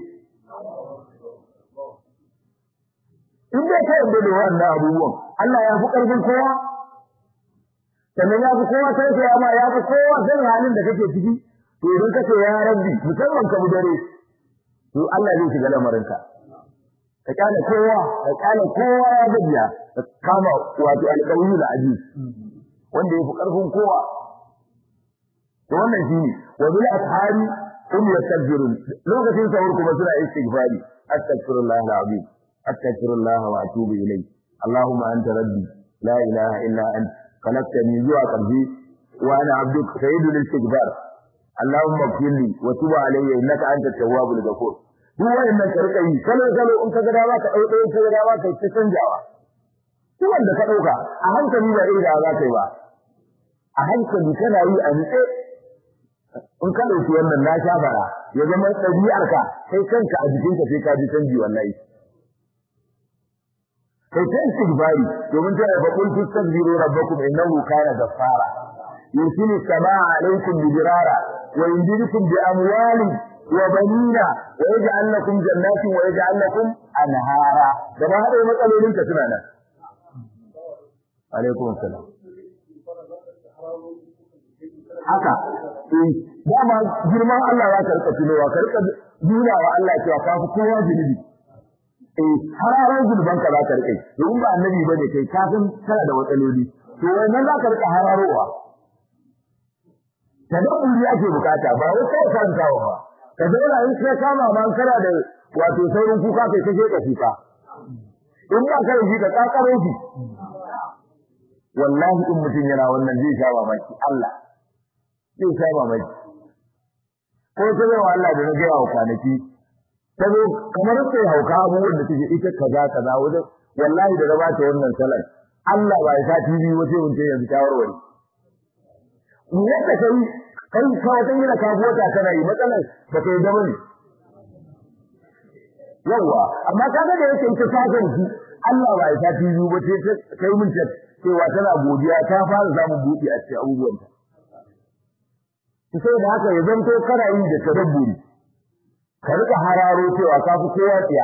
in dai ka yarda da wannan abubuwan Allah ya fi karfin kowa sannan ya fi kowa sai ya ma ya fi kowa zan halin da kake ciki to idan kace ya rabbi musamman ka dare to Allah zai shiga lamarinka ka kana kowa ka kana kowa ya gajiya ka kama wato alƙawari da aji wanda ya fi karfin kowa to wannan shine wa bil ashari hum yastajirun lokacin sahur kuma suna istighfari astaghfirullah alazim astaghfirullah wa atubu ilayh allahumma anta rabbi la ilaha illa anta khalaqtani zuwa qalbi wa ana abduka sayyidul istighfar allahumma ighfirli wa tub alayya innaka antat tawwabul ghafur duk wayannan karka yi kalo kalo in ka ga dama ka dau dai ka ga dama ka ci canjawa duk wanda ka dauka a hankali ba irin da za ka yi ba a hankali kana yi a nitse in ka dauki wannan na sha bara ya zama ɗabi'arka kai kanka a jikinka sai ka ji canji wallahi kai ta istighfari domin ta fa qul tastaghfiru rabbakum innahu kana ghaffara yursilu samaa alaykum bidirara wa yumdidukum bi amwalin wa banina wa yaj'al lakum jannatin wa yaj'al lakum anhara da ba hada matsalolin ka suna nan alaikum assalam haka eh dama girman Allah ya karka tunowa karka nuna wa Allah cewa ka fi kowa zunubi eh hararar zulban ka za ka rike domin ba annabi bane kai ka san kana da matsaloli to wannan za ka rika hararowa tadabburi ake bukata ba wai kai karantawa ba ka zauna in sai kama ma kana da wato saurin kuka kai kaje ka kuka in ba ka yi ka kakaro shi wallahi in mutum yana wannan zai sha mamaki Allah zai sha mamaki ko ta yawa Allah da na gaya wa kwanaki ta zo kamar sai hauka abubuwan da take ita kaza kaza wajen wallahi da raba ta wannan salar Allah ba ya sa TV wace mun ce yanzu shawarwari mu yadda kai kai ka wata yi da ka bota kana yi matsalar ba kai da bane yawa amma kaga da yake ita sakan shi Allah ba ya sa TV ba ce kai mun ce cewa tana godiya ta fara samun buɗi a cikin abubuwanta sai da haka ya zanto kana yi da tadabburi ka rika hararo cewa ka fi kowa tsiya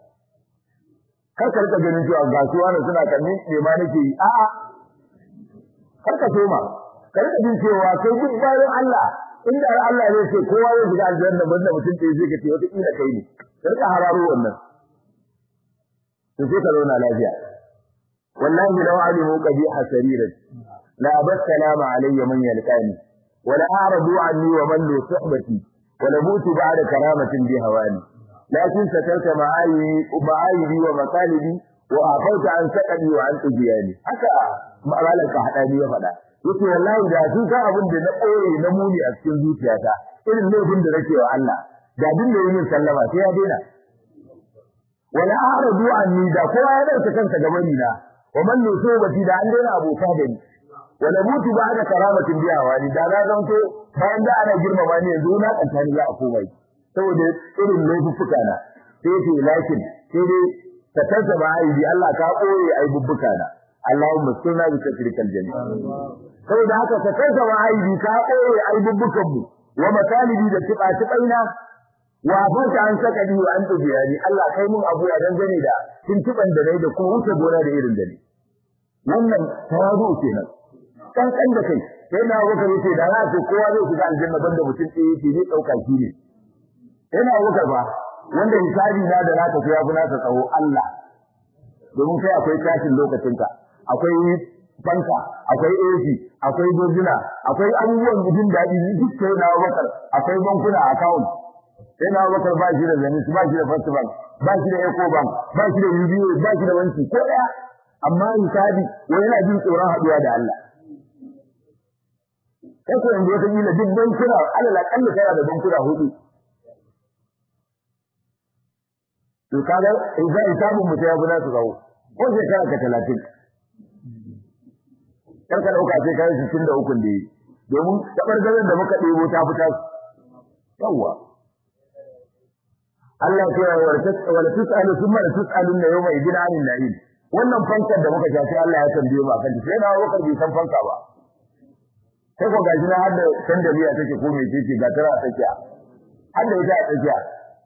kar ka rika ganin cewa ga su wani suna kanni ne ma nake yi a'a kar ka soma ka rika jin cewa kai duk bayan Allah inda Allah zai ce kowa zai shiga aljanna banda mutum ɗaya zai kace wata kila kai ne ka rika hararo wannan to sai ka zauna lafiya wallahi law alimu qabiha sariran la abassalamu alayya man yalqani ولا أعرضوا عني ومن له صحبتي ولموت بعد كرامة بهواني لكن سترك معايبي معايبي ومطالبي وأعفوت عن سكني وعن أجياني haka malan ka hada ni ya fada yace wallahi da su ka abin da na koyi na muni a cikin zuciyata irin laifin da nake wa Allah da din da yin sallama sai ya daina wala a'radu anni da kowa ya dauka kansa gaban ni na wa man nusubati da an daina abota da ni wala mutu ba da karamatin biya wani da na zanto bayan da ana girmama ni yanzu na kantani za a komai saboda irin laifuffuka na sai ce lakin sai dai ka tanta ba ai Allah ka koyi ai bubbuka na Allahumma sunna bi takrikal jami saboda haka ka tanta ba ai ka koyi ai bubbukan mu wa matalibi da tiba tibaina wa fanta an saka ni wa an tubiyani Allah kai mun abu ya dangane da tuntuban da nayi da kuma wuce gona da irin da ni wannan tawadu kenan kankan da kai sai na wuka yace da za ce kowa zai shiga aljanna banda mutum ɗaya yake zai dauka shi ne yana wuka ba wanda hisabi na da naka sai ya fi naka tsawo Allah domin kai akwai tashin lokacinka akwai banka akwai AC akwai dojina akwai abubuwan jin daɗi duk sai na wakar akwai bankuna account sai na wakar ba shi da zanis ba shi da first bank ba shi da eco bank ba shi da UBA ba shi da wanki ko ɗaya amma hisabi wani yana jin tsoron haɗuwa da Allah kai ko yanzu wata kila duk bankuna alal akalla kana da bankuna hudu to kaga idan hisabun mutum ya gudanar su kawo ko shekara ka talatin kar ka dauka sai kai sittin da ukun da yi domin tabargaran da muka ɗebo ta fita yawa Allah ya ce wala tusalu thumma la tusalun yawma idin anin na'im wannan fankar da muka shafi Allah ya tambaye mu akan sai na wakar bai san fanka ba sai ko gaji na hadda sandaliya take ko me take ga tara take har da ita a tsakiya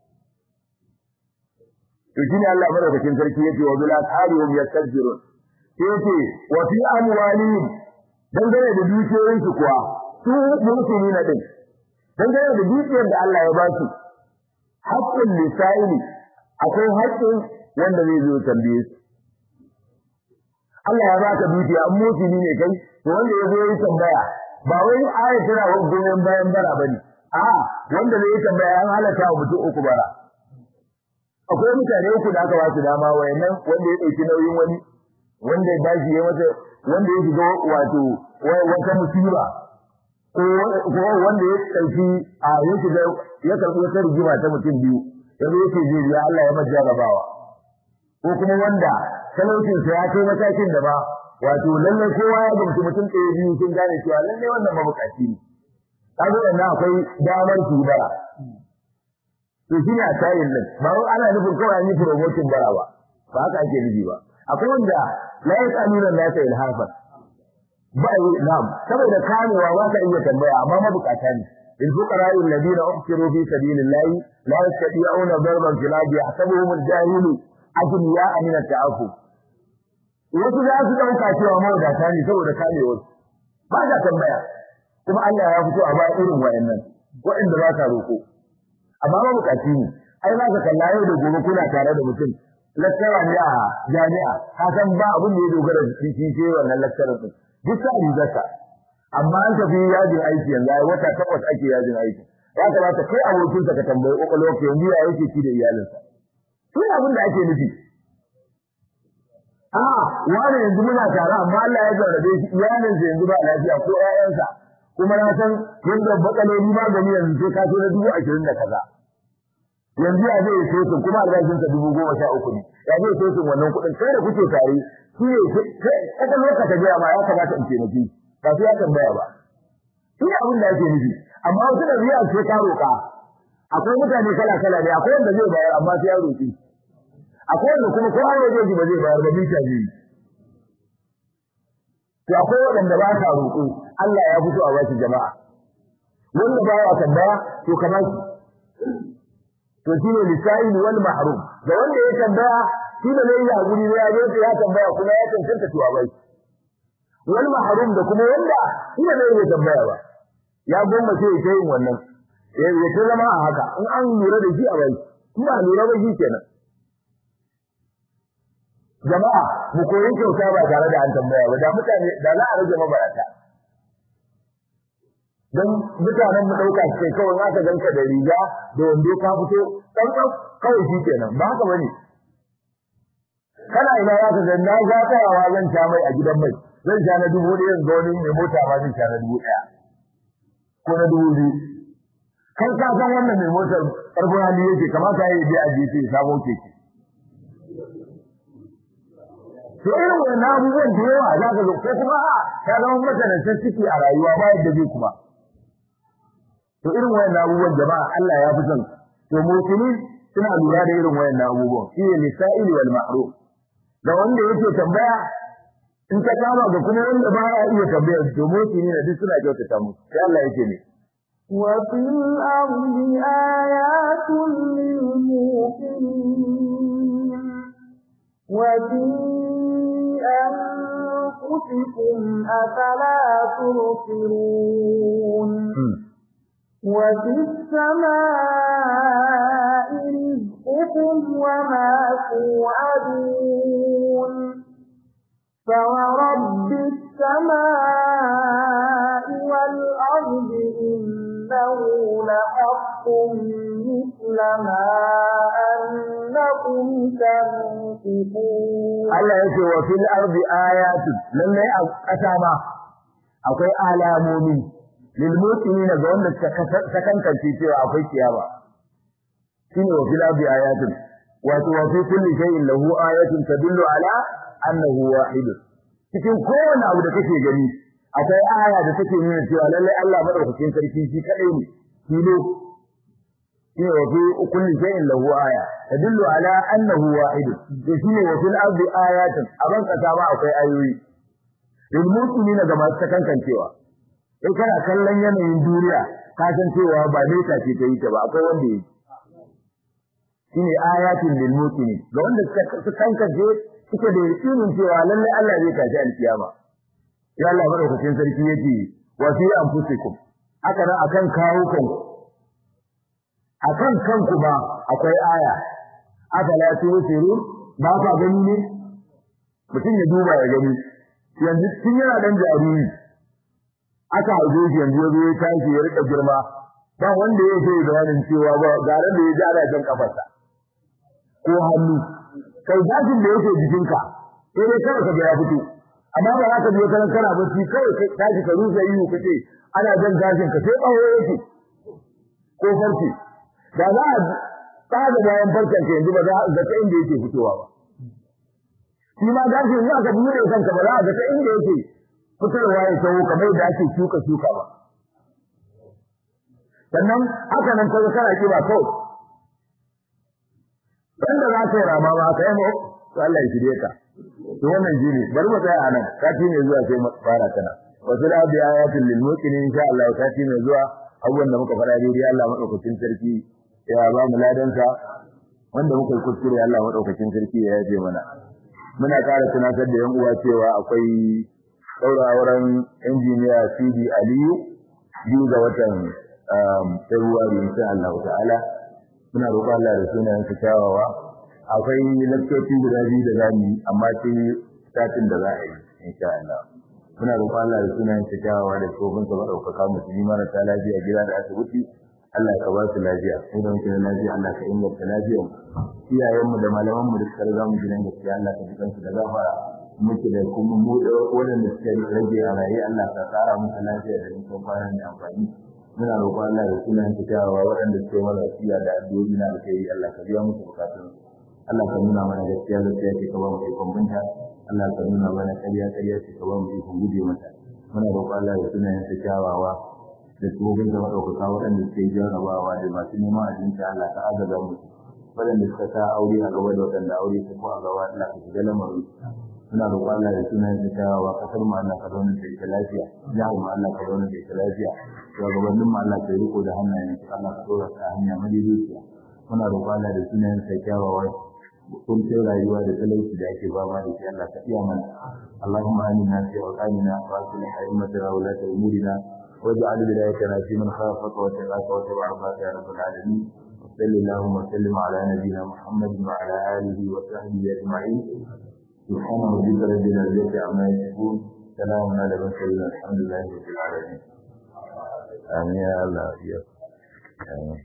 to shine Allah madaukakin sarki yace wa bil asharihum yastajirun sai yace wa fi amwalihim dangane da dukiyoyin su kuwa su musulmi na din dangane da dukiyar da Allah ya ba su haqqul lisaili akwai haƙƙin wanda zai zo tambaye su Allah ya baka dukiya an musulmi ne kai to wanda ya zo yi tambaya ba wai aya tana goyon bayan bara bane a wanda zai yi tambaya an halaka wa mutum uku bara akwai mutane uku da aka ba su dama wayannan wanda ya dauki nauyin wani wanda ya bashi ya masa wanda ya shiga wato wata musiba ko wanda ya dauki a ya shiga ya karbi wata rigima ta mutum biyu yanzu yake zai biya Allah ya masa jarabawa ko kuma wanda talaucin sa ya kai matakin da ba wato lalle kowa ya gamsu mutum ɗaya biyu sun gane cewa lalle wannan mabukaci ne kaga wannan akwai damar su bara to shine a tayin nan ba wai ana nufin kawai an yi promotion bara ba ba haka ake nufi ba akwai wanda la yasaluna la ta ilhafa ba yi na'am saboda kamewa ba ka iya tambaya amma mabukata ne in fuqara alladhina uhsiru fi sabilillahi la yastati'una darban fil ardi yahsabuhum al-jahilu aghniya min at-ta'affuf wasu za su dauka cewa mawadata ne saboda kamewar ba ka tambaya kuma Allah ya fito a ba irin wayannan waɗanda ba ka roko amma ba bukaci ne ai za ka kalla yau da gobe kuna tare da mutum lakkara ne a jami'a ka san ba abin da ya dogara da shi shi wannan lakkara din duk sa rigarsa amma an tafi yajin aiki yanzu ai wata takwas ake yajin aiki ya kamata kai abokinsa ka tambayi kokolwa ke yanzu ya yake ci da iyalinsa shi abin da ake nufi a wani yanzu muna tare amma Allah ya jarrabe shi iyalinsa yanzu ba lafiya ko ƴaƴansa kuma na san yadda matsaloli magani yanzu sai ka so na dubu ashirin da kaza yanzu ya zai so sun kuma albashinsa dubu goma sha uku ne ya zai so sun wannan kuɗin kai da kuke tare shi ne kada lokaci gaya ma ya kamata in taimaki ba su ya tambaya ba shi ne abin da ake nufi amma wasu da biya ce ka roƙa akwai mutane kala kala ne akwai wanda zai bayar amma sai ya roƙi akwai wanda kuma ko an roƙe shi ba zai bayar ba mita zai to akwai waɗanda ba sa roƙo Allah ya fito a bashi jama'a wanda ba ya tambaya to kamar shi to shine lisa'il wal mahrum da wanda ya tambaya shi da zai yi hakuri ne ya zo ya tambaya kuma ya cancanta to a bai wal mahrum da kuma wanda shi da zai yi tambaya ba ya gomma sai ya yin wannan ya ta zama a haka in an lura da shi a bai in ba lura ba shi kenan jama'a mu koyi kyauta ba tare da an tambaya ba da mutane da za a rage mabarata don mutanen mu dauka ce kawai aka ganka da riga da wando ka fito dan kawai shi kenan ba haka bane kana ina ya ka na ga tsayawa zan sha mai a gidan mai zan sha na dubu ɗaya ga wani mai mota ma zan sha na dubu ɗaya ko na dubu biyu kai ka san wannan mai motar ƙarfin hali yake kamata ya yi a jefe ya samo keke to irin wannan abubuwan da yawa za ka zo ko kuma a ka zama matsanancin ciki a rayuwa ba yadda zai kuma to irin wayannan abubuwan jama'a Allah ya fi son to musulmi suna lura da irin wayannan abubuwan shi ne lisa'ili wal ma'ruf da wanda yake tambaya in ta kama ga kuma wanda ba ya iya tambaya to musulmi ne duk suna kyautata mu sai Allah yake ne وفي الأرض آيات للموقنين وفي أنفسكم أفلا تبصرون وفي السماء رزقكم وما توعدون فورب السماء والأرض إنه لحق مثل ما أنكم تنطقون Allah yake wa fil ardi ayatun lalle a ƙasa ma akwai alamomi lil mu'minina ga wanda ta kankance cewa akwai kiyama shine wa fil ardi ayatun wato wa fi kulli shay'in lahu ayatun tadullu ala annahu wahid cikin kowane abu da kake gani akwai aya da take nuna cewa lalle Allah madaukakin sarki shi kadai ne kilo shine wa fi kulli shay'in lahu aya tadullu ala annahu wahid to shine wa fil ardi ayatun aban kasa ma akwai ayoyi lil mu'minina ga masu kankancewa in kana kallon yanayin duniya ka san cewa ba nesa ce ta yi ta ba akwai wanda yi shine ayatin lil muqinin ga wanda suka kankaje suke da yakinin cewa lalle Allah zai tashi alkiyama ya Allah madaukakin sarki yake wa fi anfusikum haka nan akan kawo kanku akan kanku ba akwai aya afala tusiru ba ka gani ne mutum ya duba ya gani yanzu tun yana dan jariri aka haife shi yanzu ya zo ya tashi ya rika girma ba wanda ya ce bayanin cewa ba garan da ya ji ana jan kafarsa ko hannu kai gashin da yake jikinka sai dai kawai ka ga ya fito amma ba za ka je kana kana bacci kawai ka tashi ka rusa iyo kace ana jan gashin ka sai bawo yake ko farce da za a tsada bayan farcen ka yanzu ba za a ga ta inda yake fitowa ba shi ma gashin in aka bude kanka ba za a ga ta inda yake fitarwa ya tawo kamar da ake shuka shuka ba sannan haka nan kaga kana kiba kawai wanda za ka yi rama ba ka yi mu to Allah ya shirye ka to wannan jini bari mu tsaya anan sati ne zuwa sai mu fara kana wasu da bi ayatin lil muqinin insha Allah sati ne zuwa abubuwan da muka fara daidai Allah madaukakin sarki ya ba mu ladansa wanda muka yi kuskure Allah madaukakin sarki ya yaje mana muna ƙara tunatar da yan uwa cewa akwai ɗaurawar injiniya CD Aliyu biyu ga watan Februari insha Allah ta'ala muna roƙon Allah da sunayen su kyawawa akwai lakcoci guda biyu da zamu yi amma sai satin da za a yi insha Allah muna roƙon Allah da sunayen su kyawawa da tsofin sa madaukaka musulmi marasa lafiya gida da asibiti Allah ka ba su lafiya mu da muke da lafiya Allah ka inganta lafiyar iyayenmu da malamanmu da suka riga mu gidan gaskiya Allah ka jikan su da gafara muke da kuma mu da waɗanda suka rage a raye Allah ka tsara musu lafiya da nisan kwana mai amfani muna roƙon Allah da sunan ta kyawawa waɗanda suke mara wasiya da addu'o'i na alkhairi Allah ka biya musu bukatun Allah ka nuna mana gaskiya gaskiya ce ka ba mu ikon binta Allah ka nuna mana ƙarya ƙarya ce ka ba mu ikon guje mata muna roƙon Allah da sunan ta kyawawa da tsohon da maɗaukaka waɗanda suke jarrabawa da masu neman abinci Allah ka agaza musu waɗanda suka sa aure a gaba da waɗanda aure su ko a gaba Allah ka shiga lamarin muna roƙon Allah da sunan ta kyawawa kasar mu Allah ka zauna da ita lafiya jihar mu Allah ka zauna da ita lafiya shugabannin mu Allah ka riko da hannayen su Allah ka dora ta hanya madaidaiciya muna roƙon Allah da sunan sa kyawawa kun ce rayuwa da talauci da ake ba ma da shi Allah ka iya mana Allahumma amina fi awqanina wa aslih a'immatana wa la umurina واجعل ولايتنا في من خافك واتقاك واتبع رضاك يا رب العالمين وصل اللهم وسلم على نبينا محمد وعلى اله وصحبه اجمعين سبحان ربك رب العزه عما يصفون سلام على المرسلين الحمد لله رب العالمين آمين يا الله يا آمين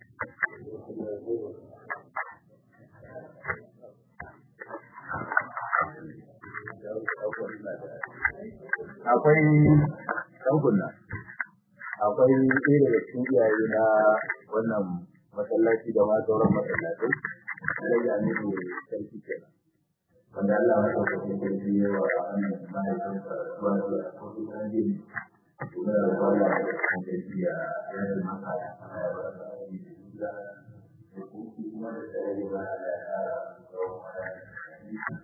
akwai ɗaukuna akwai ɗaya daga cikin iyaye na wannan masallaci da ma sauran masallatai rage aminu sarki kenan wanda Allah ya ɗauka sarki ya wa wannan mahaifinsa zuwa da wasu ɗan jini kuma da Allah ya ɗauka sarki ya yanzu maka ya fara ya ba da aiki da kuma da tsare ba da ya ƙara tsawon